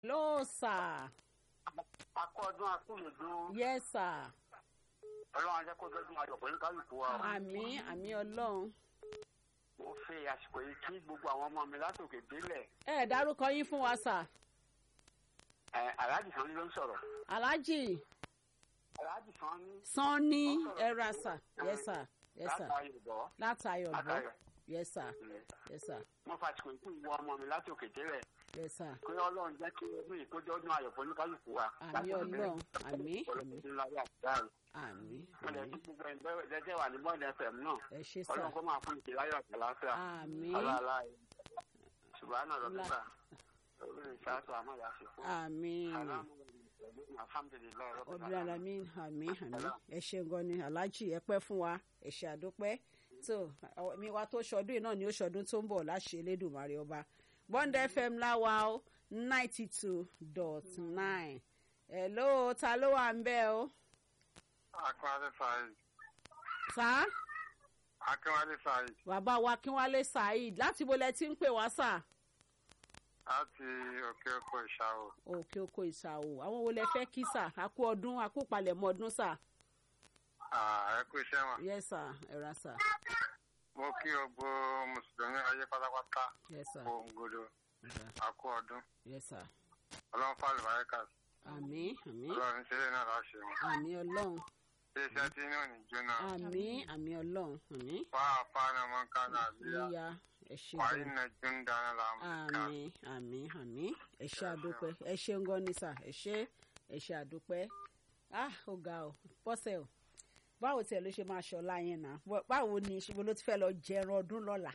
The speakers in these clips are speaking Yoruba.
hello sir akọ́dún akúlùdún yes sir ọlọ́run ajẹ́ kó dọ́dún ayọ̀ pẹ̀lú kálukú wa o. àmì àmì ọlọ́run mo fi àsìkò yìí kí gbogbo àwọn ọmọ mi látòkè délẹ̀ ẹ ẹ dárúkọ yín fún wa sir ẹ aláàjì sanni ló ń sọ̀rọ̀ alhaji aláàjì sanni sanni ẹra sir yes sir yes sir látàrí ìbọ̀ látayọ̀ bọ́ látàrí yes sir yes sir mo fa àsìkò yìí kí gbogbo ọmọ mi látòkè délẹ̀ yes sir pé ọlọ́run jẹ́ kí ọdún yìí kó dọ́dún ayọ̀ pẹ̀lú kálukú wa. àmì ọlọ́run àmì àmì ọlọ́run láyé àtìdáàrú àmì wọ́n lè àmì kí gbogbo ẹgbẹ́ jẹ́jẹ́ wà ní bọ́ọ̀lù fm náà ẹ ṣe sir ọlọ́run kó máa fún ìdí láyọ̀ àti àlàáfíà àmì ọlọ́ọ̀lá ṣùgbọ́n àná Ńlá. lọ́dúnbà olórí ìṣáàtò àmọ́yà ṣe fún àmì alhamdulilayi ọdún alamin àmì àmì ẹ ṣe gan ni alhaji ẹ pẹ́ fún wa ẹ ṣe àdúpẹ́ tó àwọn- mi wa tó ṣọdún yìí náà ni ó ṣọdún tó ń bọ̀ láṣẹ elédùnmarè ọba bond fm láwa ó ninety two dot nine hello ta ló wà ń bẹ̀ o akínwálé saheed sá akínwálé saheed bàbá wa kínwálé saheed láti bo lẹ ti ń pè wá sà láti òkè òkò ìṣàwò òkè oko ìsàwò àwọn wo lẹ fẹ́ kí sà àkú ọdún àkú palẹ̀mọ́ ọdún sà ẹ kú iṣẹ́ wọn. yes sà ẹ ra sà mo kí gbogbo mùsùlùmí ayé pátápátá yes sà gbòǹgbòdò àkú ọdún yes sà ọlọ́run fàlù báyìíkà àmì àmì ọlọ́run ṣeré náà láṣẹ wọn. àmì ọlọ́run ṣé iṣẹ́ tí inú ò ní jóná àmì àmì ọlọ́run àmì fáfá náà mọ́ ká náà bíyà yíya ẹ ṣe wàá gan iná jún dáná làwọn ká. àmì àmì àmì ẹ ṣe àdúpẹ́ ẹ ṣe ń gan ni sà ẹ ṣe ẹ ṣe àdúpẹ́ ah ó ga ọ bọ́sẹ̀ o báwo tiẹ̀ ló ṣe máa ṣọlá yẹn náà Bọ́- báwo ni ṣùgbọ́n ló ti fẹ́ lọ jẹran ọdún lọ́la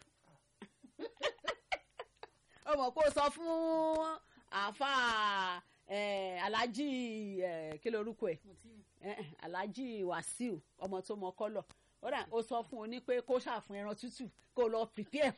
ó mọ̀ pé ó sọ fún àáfàá eh, alhaji eh, kí lorúkọ ẹ̀ Eh, eh, alhaji wasiu ọmọ tó mọ kọlọ ó dà ó sọ fún un ní pé kó ṣàfún ẹran tútù kó lọ prepare.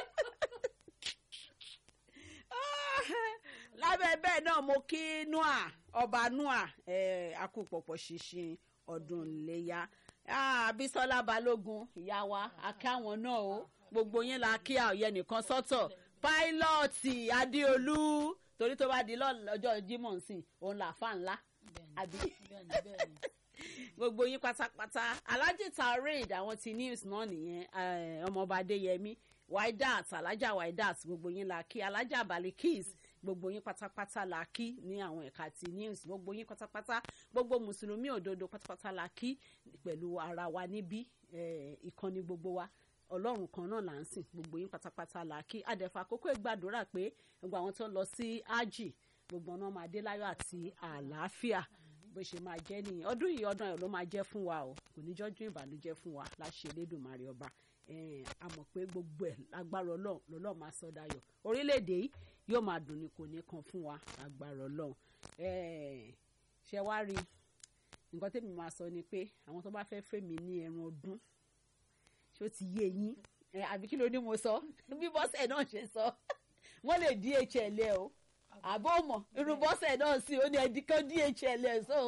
lábẹ́ bẹ́ẹ̀ náà mo kí noah ọba noah eh, akúpọ̀pọ̀ ṣinṣin ọdún iléyà Ah, abisola balógun ìyá wa akáwọn náà o gbogbo yín la kí àòyẹ nìkan sọ́tọ̀ pílọ́ọ̀tì adéolú torí tó bá di lọ́jọ́ jimoh nsìn òun là fà ńlá àbí gbogbo yín pátápátá alhaji tarid àwọn ti news náà nìyẹn eh, ọmọọba adéyẹmí waidat alhaja waidat gbogbo yín la kí alhaja balikis gbogbo yín pátápátá la kí ní àwọn ẹ̀ka ti news gbogbo yín pátápátá gbogbo mùsùlùmí òdodo pátápátá la kí pẹ̀lú ara wa níbí eh, ìkànnì gbogbo wa ọlọ́run kan náà là ń sìn gbogbo yín pátápátá la kí adẹ̀fà àkókò ìgbàdúrà pé gbogbo àwọn tó ń lọ sí ájì gbogbo ọ̀nà máa dé láyọ̀ àti àlàáfíà bó ṣe máa jẹ́ nìyẹn ọdún yìí ọdún ayọ̀ ló máa jẹ́ fún wa o kò ní jọ́jú ìbànújẹ́ fún wa láṣẹ elédùnmarè ọba Eh, a mọ̀ pé gbogbo ẹ̀ lágbára ọlọ́run lọ́lọ́run máa sọ dayọ̀ orílẹ̀-èdè yìí yóò máa dùn ní kò ní kan fún wa lágbára ọlọ́run Eh, ṣe wá rí i nǹkan tẹ́mi máa sọ ni pé àwọn tó bá fẹ́ fẹ́ mi ní ẹran ọdún ṣó ti yé yín Eh, àbí kí ló ní mo sọ bí bọ́sẹ̀ náà ṣe sọ wọ́n lè dhl ẹ o àbó mọ̀ irú bọ́sẹ̀ náà sí ó ní ẹdí kan dhl ẹ so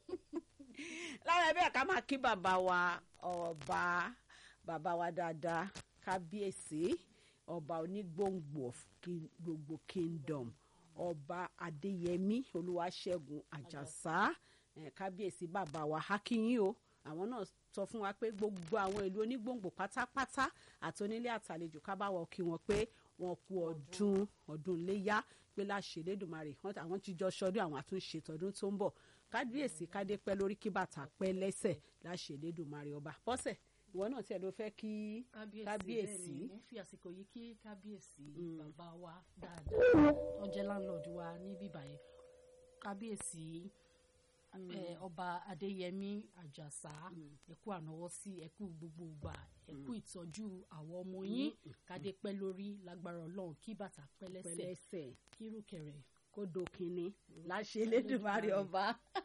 lára ẹbí ká máa kí bàbá wa ọba bàbá wa dáadáa kábíyèsí ọba onígbòǹgbò of King- gbogbo kingdom ọba adéyẹmí olúwaṣẹ́gun àjàsá eh, kábíyèsí bàbá wa hákíyín o àwọn náà sọ fún wa pé gbogbo àwọn ìlú onígbòǹgbò pátápátá àti onílé àtàlejò ká bá wọ kí wọn pé wọn kú ọdún ọdún léyà pé láṣẹ lẹ́dùnmarè wọn- àwọn ti jọ ṣọdún àwọn àtúnṣe tọdún tó ń bọ̀ kábíyèsí kádé pẹ́ lórí kí bàtà pẹ́ lẹ́sẹ̀ láṣẹ lẹ́dùnmarè ọba bọ́sẹ̀ ìwọ náà tiẹ̀ ló fẹ́ kí kábíyèsí kábíyèsí. bẹ́ẹ̀ ni mo ń fi àsìkò yìí kí kábíyèsí bàbá wa dáadáa tó jẹ́ láńlọ́ọ̀dù wa ní bíbá yẹn kábíyèsí eh, ọba adéyẹmí àjàsá ẹkú ànáwọ́ sí ẹkú gbogbo ìgbà ẹkú ìtọ́jú àwọn ọmọ yín kádé pẹ́ lórí lágbára ọlọ́run kí bàtà pẹ́ lẹ́sẹ̀ pẹ́lẹ́sẹ̀ kírùkẹ̀rẹ̀ kó dòkínní láṣẹ lẹ́dùnmarè ọba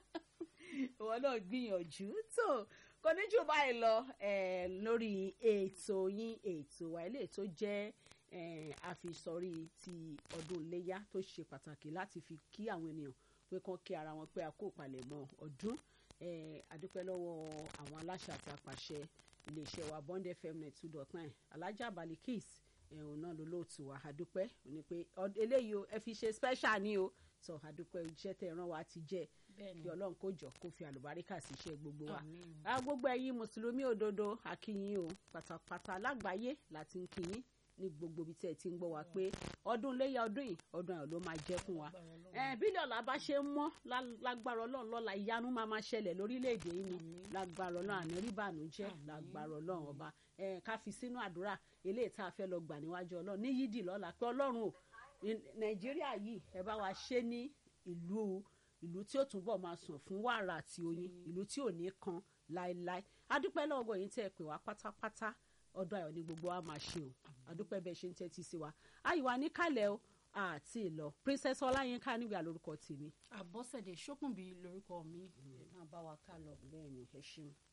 ìwọ náà gbìyànjú tó kò ní jù báyìí lọ eh, lórí ètò yín ètò wa ilé tó jẹ́ eh, àfisọrí ti ọdún iléyà tó ṣe pàtàkì láti fi kí àwọn ènìyàn pé kán kí ara wọn pé a kó ìpalẹ̀mọ́ ọdún eh, adúpẹ́ lọ́wọ́ àwọn aláṣẹ àti àpàṣẹ iléeṣẹ́ wa bond fm net two dot nine alájà balikis ẹ̀hún náà ló lóòtú wa adúpẹ́ ní pé ọd- eléyìí o ẹ fi ṣe special ni o sọ àdúpẹ́ iṣẹ́ tẹ̀ ràn wá ti jẹ́ bẹ́ẹ̀ni kí ọlọ́run kó jọ kó fi àlùbáríkà sí iṣẹ́ gbogbo wa Àmín. a gbogbo ẹ̀yin mùsùlùmí òdodo akínyìn o pátápátá lágbàáyé láti ń kíyìn ní gbogbo ibi tí ẹ ti ń gbọ́ wa pé ọdún léyà ọdún yìí ọdún ayọ̀ ló máa jẹ́ fún wa Agbára Ọlọ́run. ẹ bílíọ̀ ọ̀la bá ṣe ń mọ́ lá- lágbára ọlọ́run lọ́la ìyanu máa máa ṣẹlẹ̀ lórílẹ̀‐èdè yìí ni Àmín. lágbára ọlọ́run àní rí bànújẹ́ Àmín. lágbára ọlọ́run ọba ẹ ká fi sínú àdúrà eléyìí tá a fẹ́ lọ gbà níwájú ọlọ́run ní yídì lọ́la pé ọlọ́run o ní- nàìjíríà yìí ẹ bá wa ṣe ní ìlú ìlú tí ó túbọ̀ máa sàn fún wàrà àti oyin ìlú tí ò ní kan láéláé adúpẹ́ lọ́gọ̀ yìí tẹ́ ẹ pè wá pátápátá ọdún ayọ̀ ní gbogbo wa máa ṣe o adúpẹ́ bẹ́ẹ̀ ṣe ń tẹ́tí sí wa àyíwá níkàlẹ̀ o àti ìlọ princess ọláyínká nígbà lórúkọ tèmi àbọ̀sẹ̀dé ṣókùnbí lórúkọ mi ẹ máa bá wa ká lọ. bẹ́ẹ̀ ni ẹ ṣeun.